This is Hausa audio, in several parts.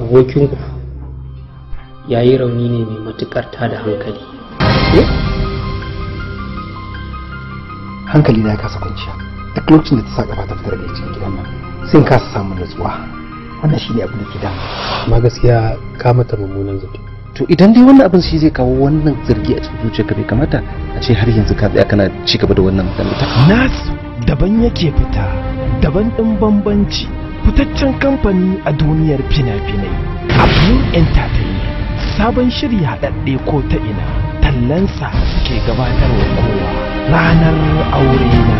abokinku ya yi rauni ne mai matuƙar tada hankali hankali na ya kasa kwanciya duk lokacin da ta sa gaba ta fitar da cikin gidan nan sai in kasa samun nutsuwa wannan shine abin da ke damu amma gaskiya ka mata mummunan zato to idan dai wannan abin shi zai kawo wannan zargi a cikin zuciyarka bai kamata a ce har yanzu ka tsaya kana ci gaba da wannan magana ta nasu daban yake fita daban ɗin bambanci fitaccen kamfani a duniyar fina-finai abin entertainment sabon shiri haɗaɗɗe ko ta ina tallansa ke gabatarwa kowa ranar aure na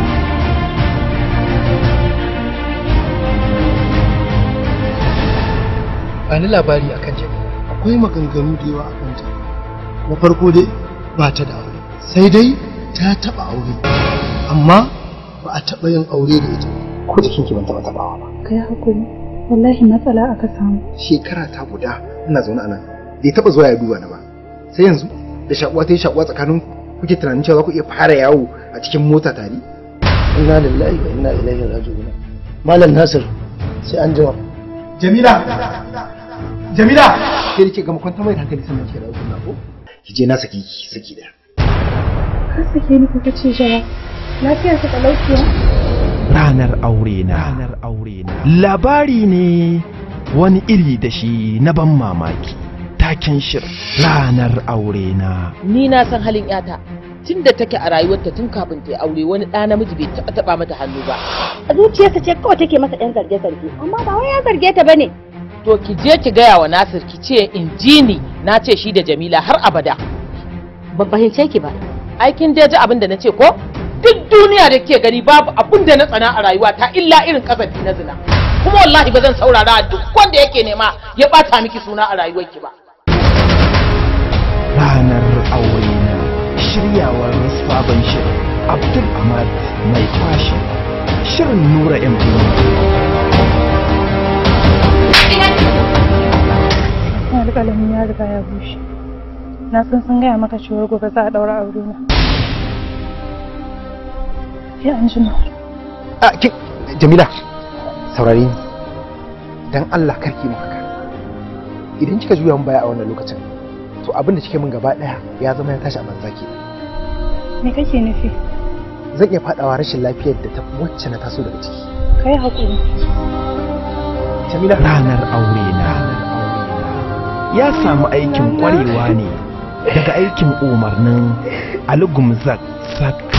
ba ni labari akan jamila akwai maganganu da yawa a kanta na farko dai ba ta da aure sai dai ta taba aure amma ba a taba yin aure da ita ko jikinki ban taba tabawa ba kai hakuri wallahi matsala aka samu shekara ta guda ina zaune a nan bai taba zuwa ya duba ni ba sai yanzu da shakuwa ta yi shakuwa tsakanin kuke tunanin cewa za ku iya fara yawo a cikin mota tare inna lillahi wa inna ilaihi raji'un malam nasir sai an jima jamila jamila ke da ke gama kwanta mai da hankali sannan ke da kunna ko ki je na saki ki saki da ka sake ni kuka ce jawa lafiyar ka talauciya ranar aure na ranar aure na labari ne wani iri da shi na ban mamaki taken shirin ranar aure na ni na san halin yata tun da take a rayuwarta tun kafin ta yi aure wani ɗa namiji bai taɓa taɓa mata hannu ba a zuciyarsa ce kawai take masa ɗan zarge-zarge amma ba wai ya zarge ta bane to ki je ki gaya wa Nasir ki ce in ji ni na ce shi da Jamila har abada ban fahimce ki ba aikin dai ji abin da na ce ko duk duniya da ke gani babu abin da na tsana a rayuwa ta illa irin kasafi na zina kuma wallahi ba zan saurara duk wanda yake nema ya ɓata miki suna a rayuwarki ba ranar aure na shiryawar sabon shirin abdul ahmad mai kwashi shirin nura m alƙalamin ya riga ya bushe na san sun gaya maka cewa gobe za a ɗaura aure na ya an jima a ki jamila saurari ni dan Allah karki mu haka idan kika juya mun baya a wannan lokacin to abin da kike min gaba daya ya zama ya tashi a banza ke me kake nufi zan iya fadawa rashin lafiyar da ta wacce na taso daga ciki kai hakuri jamila ranar aure na ya samu aikin kwarewa ne daga aikin umarnin alugumzak sak